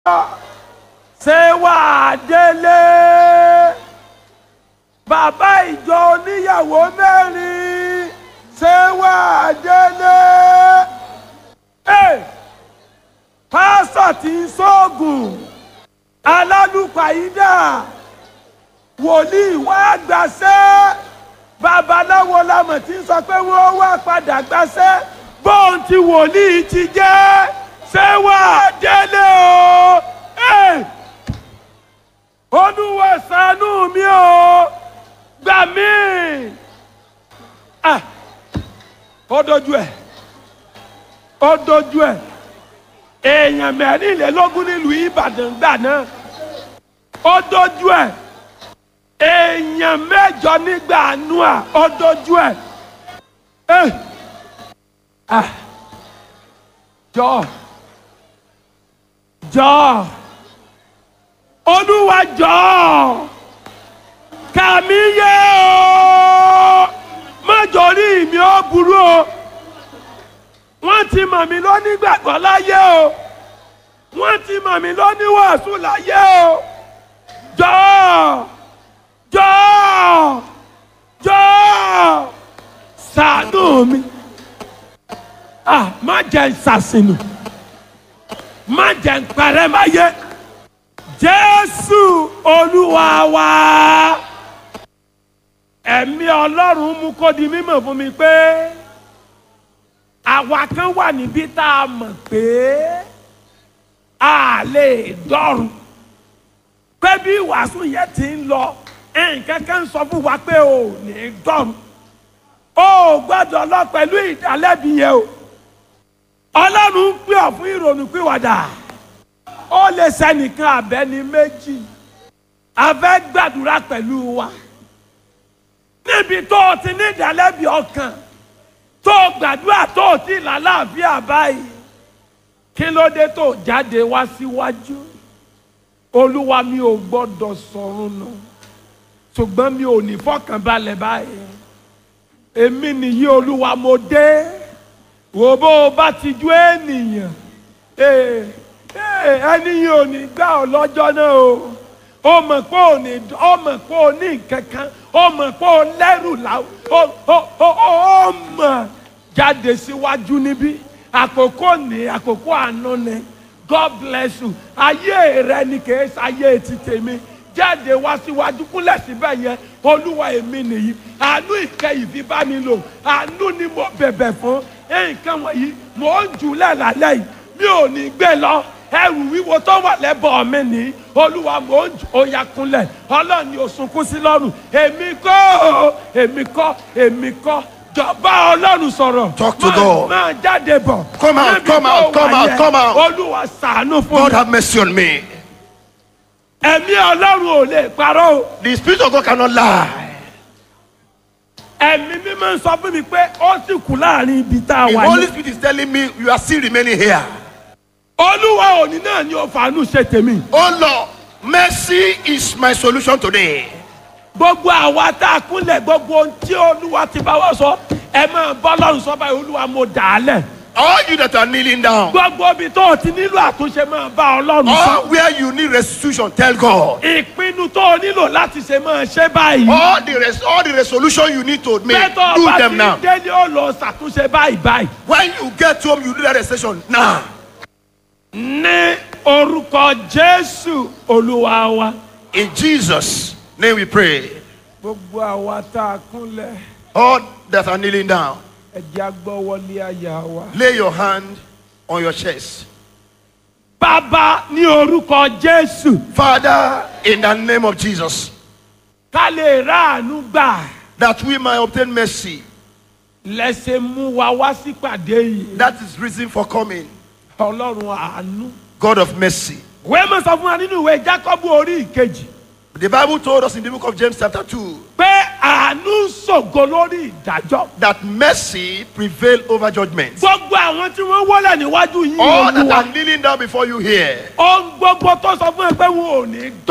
ṣé wàá délé bàbá ìjọ oníyàwó mẹ́rin ṣé wàá délé Hey! pásọ̀ tí ń sóògùn alálùpàídà wòlíì wá gbàṣẹ́ babaláwo lamọ̀ tí ń sọ pé wọ́n wá padà gbàṣẹ́ bóun ti wòlíì ti jẹ́ ṣé wàá délé o. Hey! olúwa ṣàánú mi o gbà mí ah ó dojú ẹ ó dojú ẹ èèyàn mẹ́rìnlélógún nílùú ìbàdàn gbà náà ó dojú ẹ èèyàn mẹ́jọ nígbà àánú à ó dojú ẹ ẹ ah jọ jọ olúwa jọ̀ọ́ kàmí yé o mọ́jọ́rí mi ó burú o wọ́n ti mọ̀ mí lónígbàgbọ́ láyé o wọ́n ti mọ̀ mí lóníwàásù láyé o jọ̀ọ́ jọ̀ọ́ jọ̀ọ́ ṣàánú mi ah má jẹ́ n ṣàṣìnù má jẹ́ n parẹ́ máyé jésù olúwa wa ẹ̀mí ọlọ́run mú kó di mímọ̀ fún mi pé àwa kan wà níbí tá a mọ̀ pé a lè dọ́run pé bí wàásù yẹn ti ń lọ nǹkan kan sọ fún wa pé o ò ní dọ́run o ò gbọ́dọ̀ lọ pẹ̀lú ìdálẹ́bi yẹn o ọlọ́run ń pè ọ́ fún ìrònú pìwàdà ó lè sẹ́nìkan abẹ́ni méjì a fẹ́ gbàdúrà pẹ̀lú wa níbi tó o ti ní ìdálẹ́bi ọkàn tó o gbàdúrà tó o ti là láàfíà báyìí kí ló dé tó o jáde wá síwájú olúwa mi ò gbọ́dọ̀ sọ̀run nù ṣùgbọ́n mi ò ní fọkànbalẹ̀ báyìí èmi nìyí olúwa mo dé wò bó o bá ti ju ènìyàn. Hey ẹni yìí ò ní gbà ọ lọ́jọ́ náà o ó mọ̀ pé ò ní ó mọ̀ pé ò ní nǹkan kan ó mọ̀ pé ò lẹ́rù láwù ó ó ó ó mọ̀ jáde síwájú níbí àkókò ní àkókò àánú ni God bless you ayé rẹ ni kìí ṣayé ti tèmi jáde wá síwájú kúnlẹ̀ síbẹ̀ yẹn olúwa èmi nìyí àánú ìkẹyìí fi bá mi lò àánú ni mo bẹ̀bẹ̀ fún nǹkan wọ̀nyí mò ń jùlẹ̀ lálẹ́ yìí mi ò ní gbé lọ ẹrù wíwo tó wà lẹ́bọ̀ mi ní olúwa mò ń oya kunlẹ̀ ọlọ́run ni ó sunkún sí lọ́rùn èmi kọ́ èmi kọ́ èmi kọ́ jọba ọlọ́run sọ̀rọ̀ Talk to Máa- God. máa jáde bọ̀ Come out, Níbi come tó out, wà come out, yẹn, come out. olúwa ṣàánú fún God mi have mercy on me. ẹ̀mí ọlọ́run ò lè parọ́ o The Spirit of God cannot lie. ẹ̀mí mímọ́ ń sọ fún mi pé ó sì kú láàrin ibi tá a The wà Holy yẹn Spirit is telling me you are still remaining here. olúwa òní náà ni ó fàánú ṣe tèmi Oh Lord, mercy is my solution today. gbogbo àwa tá a kúnlẹ̀ gbogbo ohun tí olúwa ti bá wá sọ ẹ máa bọ́ lọ́run sọ báyìí olúwa mo dà á lẹ̀ All you that are kneeling down, gbogbo ibi tó o ti nílò àtúnṣe máa bá ọlọ́run sọ all where you need restitution, tell God. ìpinnu tó o nílò láti ṣe máa ṣe báyìí All the res- all the resolution you need to make, pẹ́tọ́ do ọba them ti now. délé ó lọ ṣàtúnṣe báyìí báyìí. When you get home, you do that restitution now. ní orúkọ jésù olúwa wa. In Jesus' name we pray. gbogbo àwa tá a kúnlẹ̀ All that are kneeling down, ẹ̀jẹ̀ agbọ́wọlé àyà wa. lay your hand on your chest. bàbá ní orúkọ jésù Father, in the name of Jesus, ká lè ráàánú gbà that we might obtain mercy. lẹ́sẹ̀ mú wa wá sípàdé yìí. That is reason for coming. ọlọ́run àánú. God of mercy. wẹ́ẹ́ mọ̀ sọ fún wa nínú ìwé jákọ́bù orí ìkejì The Bible told us in the book of James, chapter 2, pé àánú ṣògo lórí ìdájọ́. that mercy prevail over judgment. gbogbo àwọn tí wọ́n wọlé níwájú yìí All that olúwa are kneeling down before you here, ohun gbogbo tó sọ fún ẹ pé wọn ò ní dọ̀rùn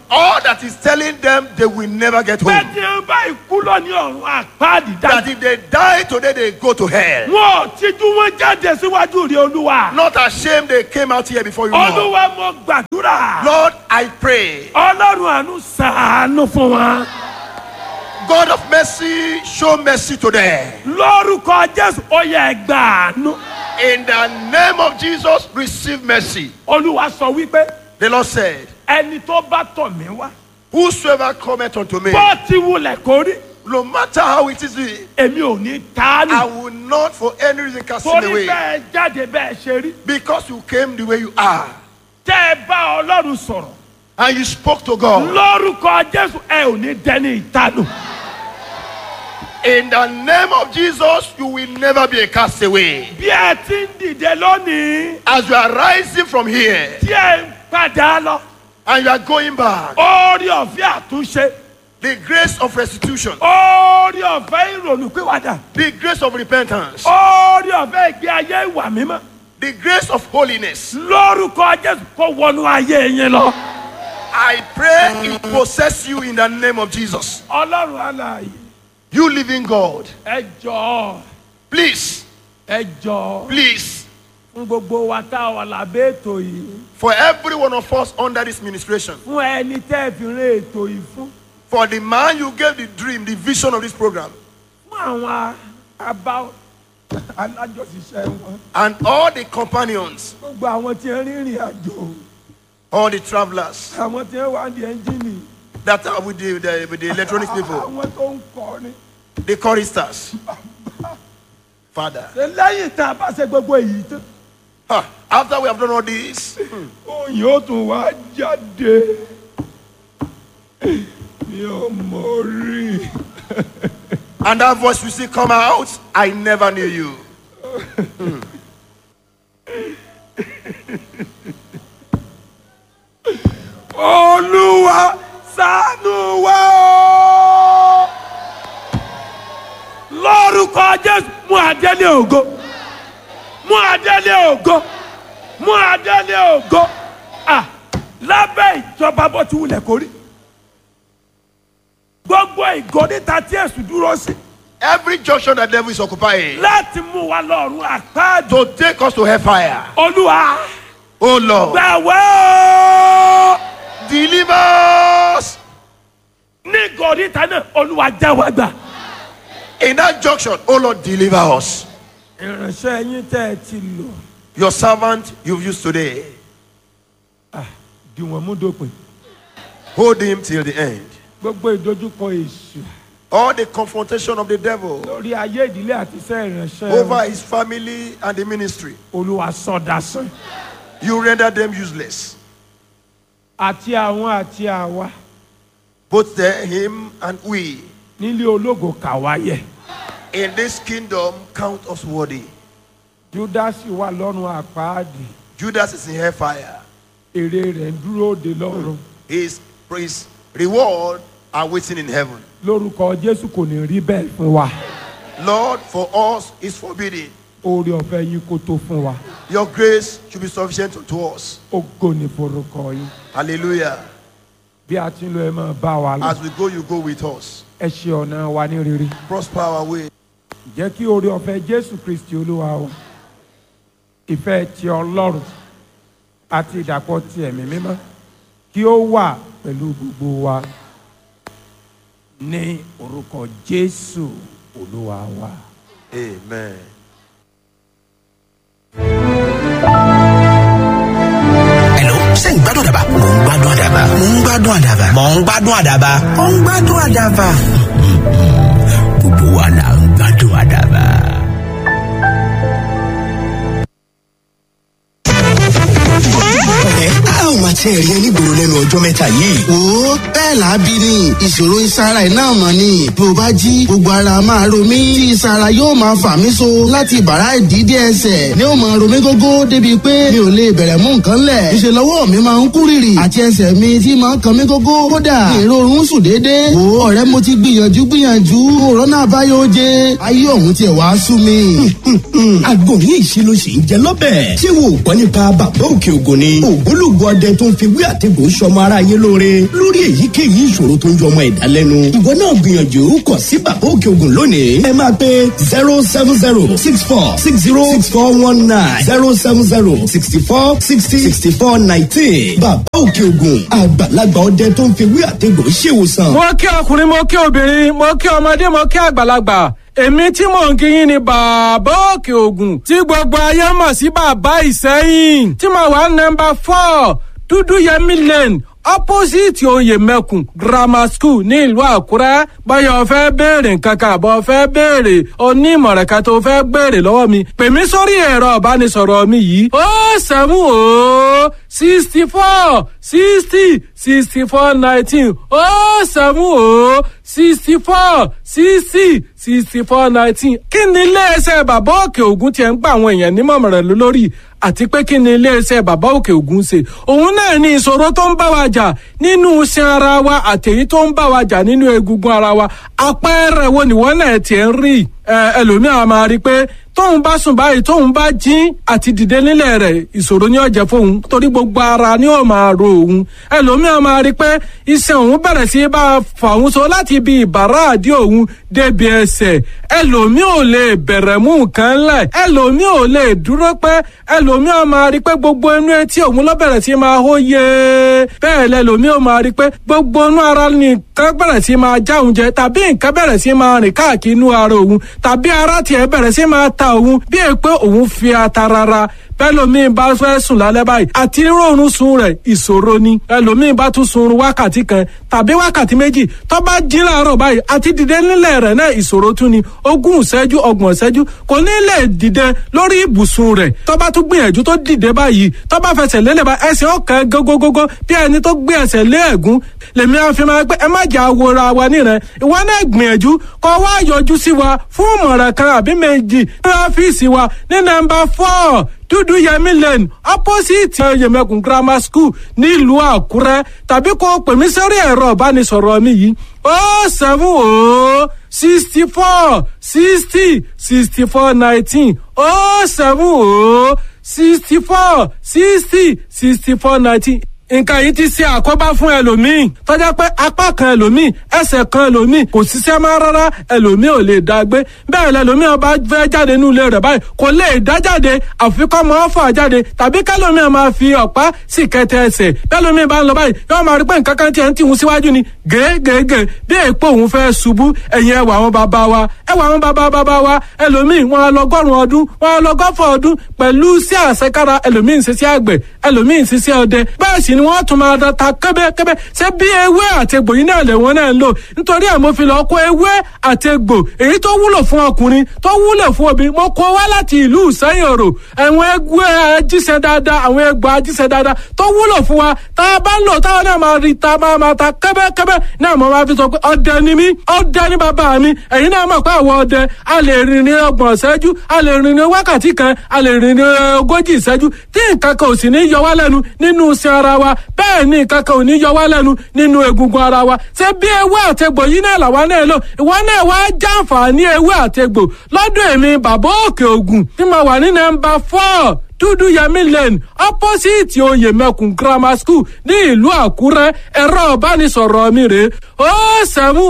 all that is telling them they will never get pé home. tí wọ́n bá ikú lọ ní ọ̀run àpáàdì That dájú. if they die today, they go to hell. wọn ò tijú wọn jáde síwájú rí olúwa. Not ashamed they came out here before you know. olúwa mo gbàdúrà. Lord, I pray. ọlọ́run àánú sàánú fún wa. God of mercy, show mercy today. lórúkọ jésù ó yẹ gbàánú. In the name of Jesus, receive mercy. olúwa sọ wípé The Lord said, ẹni tó bá tọ̀ mí wá. Whosoever cometh unto me, bó ti wulẹ̀ kó rí no matter how it is, èmi ò ní I tánù. will not for any reason cast him torí away. bẹ́ẹ̀ jáde bẹ́ẹ̀ ṣe rí. Because you came the way you are tẹ́ ẹ bá ọlọ́run sọ̀rọ̀. and you spoke to God. lórúkọ jésù ẹ ò ní dẹni ìtanù. In the name of Jesus, you will never be a castaway. bí ẹ ti ń dìde lónìí As you are rising from here tí ẹ ń padà lọ. and you are going back, orí ọ̀fẹ́ àtúnṣe. the grace of restitution, orí ọ̀fẹ́ ìrònúpìwàdà. the grace of repentance, orí ọ̀fẹ́ ìgbé ayé ìwà mímọ́. the grace of holiness, lórúkọ jésù kó wọnú ayé yín lọ. I pray it possess you in the name of Jesus. ọlọ́run aláàyè You living God, ẹ jọ̀ọ́ please, ẹ jọ̀ọ́ please, fún gbogbo wa tá a wà lábẹ́ ètò yìí for every one of us under this ministration, fún ẹni tẹ́ ẹ fi rán ètò yìí fún for the man you gave the dream, the vision of this program, fún àwọn abá alájọṣiṣẹ́ wọn and all the companions, gbogbo àwọn tí ń rìnrìn àjò all the travelers àwọn tí ń wá ní ẹ́ńjìnì that are with the, the, with the electronics people, àwọn tó ń kọrin the choristers. Father, ṣe lẹ́yìn tá a bá ṣe gbogbo èyí tán ah, after we have done all this, òyìn ó tún wá jáde mi ò mọ̀ rí and that voice will still come out, I never knew you. olúwa ṣàánú wa o lórúkọ jésù mú adélé ògo mú adélé ògo mú adélé ògo à lábẹ́ ìjọba bó ti wulẹ̀ kórí gbogbo ìgò níta tí èsù dúró sí Every junction that devil is occupying láti mú wa lọ́rùn àpáàdé to take us to hellfire. olúwa Oh Lord, gbàwé o deliver us ní ìgò níta náà olúwa já wa gbà. in that junction. Oh Lord, deliver us. ìránṣẹ́ yín tẹ́ ẹ ti lò Your servant you've used today, di wọn mú dópin hold him till the end. gbogbo ìdojúkọ èṣù All the confrontation of the devil lórí ayé ìdílé àti iṣẹ́ ìránṣẹ́ over his family and the ministry, olúwa sọdá sàn you render them useless. àti àwọn àti àwa Both the, him and we nílé ológo kàwáyẹ in this kingdom count us worthy. júdásì wà lọ́rùn àpáàdì Judas is in hellfire. èrè rẹ̀ ń dúró de lọ́rùn His, his reward are waiting in heaven. lórúkọ jésù kò ní rí bẹ́ẹ̀ fún wa Lord, for us is forbidden. oore ọ̀fẹ́ yín kó tó fún wa Your grace should be sufficient to us. ògo ní forúkọ yín Hallelujah. bí a ti ń lọ ẹ máa bá wa lọ As we go, you go with us. ẹ ṣe ọ̀nà wa ní rere Prosper our way. jẹ́ kí oore ọ̀fẹ́ jésù kristi olúwa o ìfẹ́ ti ọlọ́run àti ìdàpọ̀ ti ẹ̀mí mímọ́ kí ó wà pẹ̀lú gbogbo wa ní orúkọ jésù olúwa wa. Amen. Hello, ṣé ń gbádùn àdàbà? Mò ń gbádùn àdàbà. Mò ń gbádùn àdàbà. Mò ń gbádùn àdàbà. Mò ń gbádùn àdàbà. Gbogbo wa là ń gbádùn àdàbà. ẹ a ò máa tiẹ̀ rí onígboro lẹ́nu ọjọ́ mẹ́ta yìí. wo bẹ́ẹ̀ làábí ni ìṣòro ìsara ẹ̀ náà mọ̀ ni bí o bá jí gbogbo ara máa ro mí tí ìsara yóò máa fà mí so láti bàrá ìdídé ẹsẹ̀ ni ó máa ro mí gógó débi pé mi ò lè bẹ̀rẹ̀ mú nǹkan lẹ̀ ìṣe lọ́wọ́ mi máa ń kú rìrì àti ẹsẹ̀ mi tí máa ń kan mí gógó kódà ìrorun sùn déédéé wo ọ̀rẹ́ mo ti gbìyànjú gbìyànjú òrónà àbáyọ oje ayé òun tiẹ̀ wá sú mi. Àgbo ní ìṣe ló ṣì ń jẹ lọ́bẹ̀. Ṣé wo ò gbọ́ nípa bàbá òkè ògùn ni? Ògbólógbò ọdẹ tó ń ń fi wí àtẹ̀gùn sọmọ aráyé lóore lórí èyíkéyìí ìṣòro tó ń jọmọ ẹ̀dá lẹ́nu. ìwọ náà gbìyànjú kàn sí bàbá òkè ògùn lónìí. ẹ máa pe zero seven zero six four six zero six four one nine zero seven zero sixty four sixty sixty four nineteen. bàbá òkè ògùn àgbàlagbà ọdẹ tó ń fi wí àtẹ̀gùn ṣèwòsàn. mo kí ọkùnrin mo kí obìnrin mo kí ọmọdé mo kí àgbàlagbà èmi tí mò ń kíyìn ni bàbá òkè ògùn tí gbogbo ayé mọ̀ sí bàbá ìsẹ́yìn tí mo wà nọmba four dúdú yẹmí lane opposite oyè mẹ́kùn grammar school ní ìlú àkúrẹ́ báyọ̀ fẹ́ béèrè nǹkan kan àbọ̀ fẹ́ béèrè onímọ̀ràn kan tó fẹ́ béèrè lọ́wọ́ mi pè mí sórí ẹ̀rọ ìbánisọ̀rọ̀ mi yìí ó sẹ́mu ó sixty four sixty sixty four nineteen ó sẹ́mu ó sixty four sixty sixty four nineteen kí ni iléeṣẹ́ bàbá òkè ògùn tiẹ̀ ń gba àwọn èèyàn nímọ̀ràn lórí àti pé kí ni iléeṣẹ́ bàbá òkè ògùn ṣe òun náà ní ìṣòro tó ń bá wa jà nínú iṣan ara wa àtẹ̀yí tó ń bá wa jà nínú egungun ara wa àpẹẹrẹ wo nìwọ náà tiẹ̀ ń rí ẹlòmíràn máa rí i pé tóun bá sùn báyìí tóun bá jí àti dìde nílẹ̀ rẹ̀ ìṣòro ni ó jẹ́ fóun torí gbogbo ara ni ó máa ro òun ẹlòmíràn máa rí i pé iṣan òun bẹ̀rẹ̀ sí bá a fà òun so láti ibi ìbàrá àdí òun débi ẹsẹ̀ ẹlòmíì ò lè bẹ̀rẹ̀ mú nǹkan lẹ̀ ẹlòmíì ò lè dúró pẹ́ ẹlòmíì máa rí i pé gbogbo inú etí òun ló bẹ̀rẹ̀ sí máa hó yé bẹ́ẹ̀ lẹ́lòmíì ò máa rí i pé gbogbo inú ara nìkan bẹ̀rẹ̀ sí máa já òun jẹ tàbí nǹkan bẹ̀rẹ̀ sí máa rìn káàkiri inú ara òun tàbí ara tiẹ̀ bẹ̀rẹ̀ sí máa ta òun bí è pé òun fi ata rárá bẹ́lòmíì bá fẹ́ sùn lálẹ́ báyìí àti rọrùn sun rẹ̀ ìṣòro ni ẹlòmíì bá tún sun wákàtí kan tàbí wákàtí méjì tó bá jí láàárọ̀ báyìí àti dìde nílẹ̀ rẹ̀ náà ìṣòro tún ni ogún ìṣẹ́jú ọgbọ̀n ìṣẹ́jú kò ní lè dìde lórí ibùsùn rẹ̀ tó bá tún gbìyànjú tó dìde báyìí tó bá fẹsẹ̀ lélẹ̀ bá ẹsẹ̀ ọ̀kan gógógógó bí ẹni tó gbé ẹsẹ̀ lé ẹ̀gún lèmi àfi máa pé ẹ má jà wòra wa nírẹ̀ ìwọ náà gbìyànjú kó wá yọjú sí wa fún ìmọ̀ràn kan àbí méjì ní ọ́fíìsì wa ní nọ́mbà four dúdú yẹmí lane opposite yẹmẹkùn grammar school nílùú àkúrẹ́ tàbí kó pè mí sórí ẹ̀rọ ìbánisọ̀rọ̀ mi yìí ó seven ó sixty four sixty sixty four nineteen ó seven ó sixty four sixty sixty four nineteen nǹkan yìí ti ṣe àkóbá fún ẹlòmíì tọ́já pé apá kan ẹlòmíì ẹsẹ̀ kan ẹlòmíì kò ṣiṣẹ́ mọ́ rárá ẹlòmíì ò lè dá gbé bẹ́ẹ̀ lẹlòmíì ọba fẹ́ jáde nínú ilé rẹ̀ báyìí kò lè dá jáde àfi kọ́ mọ́ fà jáde tàbí kẹlòmíì máa fi ọ̀pá sì kẹtẹ ẹsẹ̀ bẹ́ẹ̀lòmíì bá ń lọ báyìí yóò máa rí pé nǹkan kan tiẹ̀ ń tìhun síwájú ni gègègè bí èèpo òun fẹ́ ṣubú ẹ̀yìn ẹwà àwọn bàbá wa ẹwà àwọn bàbá bàbá wa ẹlòmíì wọn á lọgọ́rùn ọdún wọn á lọgọ́fọ̀ ọdún pẹ̀lú sí àṣekára ẹlòmíì ń ṣiṣẹ́ àgbẹ̀ ẹlòmíì ń ṣiṣẹ́ ọdẹ bẹ́ẹ̀ sì ni wọ́n tún máa da ta kẹ́bẹ́kẹ́bẹ́ ṣé bí ewé àtegbò yìí náà lẹ́wọ̀n náà ń lò nítorí ẹ̀ mo fi lọ kó ewé àtegbò èyí tó wúlò fún ọkùnrin tó wúlò fún obìnrin mo kó wá láti ìlú ìsẹ́yìn òrò àwọn ewé ajíṣẹ́ dáadáa àwọn egbò ajíṣẹ́ dáadáa tó wúlò fún wa tá a bá ń lò táwọn náà máa rí ta máa máa ta kẹ́bẹ́kẹ́bẹ́ náà mo máa fi sọ pé ọdẹ ni mí ọdẹ ni bàbá mi ẹ̀yin náà mọ̀ pé àwọn ọdẹ a lè rìn ní ọgbọ̀n ìṣẹ́jú a lè rìn ní wákàtí kan a lè rìn ní ogójì ìṣẹ́jú tí nǹkan kan ò sì ní yọ wá lẹ́nu nínú iṣẹ́ ara wa bẹ́ẹ̀ ni nǹkan kan ò ní yọ wá lẹ́nu nínú egungun ara wa ṣé bí ewé àtegbò yìí náà làwa náà lò ìwọ náà wá jàǹfààní ewé àtegbò lọ́dọ̀ èmi bàbá òkè ògùn tí mo wà ní nọ́mbà four dúdú yẹmí lane opposite oyè mẹkùn grammar school ní ìlú àkúrẹ́ ẹ̀rọ ìbánisọ̀rọ̀ mi rè ó sẹ́mu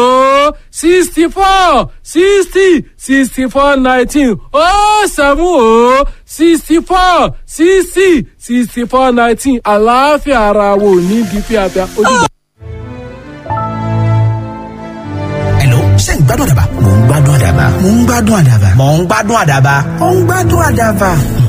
ó sixty four sixty sixty four nineteen ó sẹ́mu ó sixty four sixty sixty four nineteen àlàáfíà ara wo ní bí fíafíà ojúbọ. Hello, ṣé ń gbádùn àdàbà? Mò ń gbádùn àdàbà. Mò ń gbádùn àdàbà. Mò ń gbádùn àdàbà. Mò ń gbádùn àdàbà.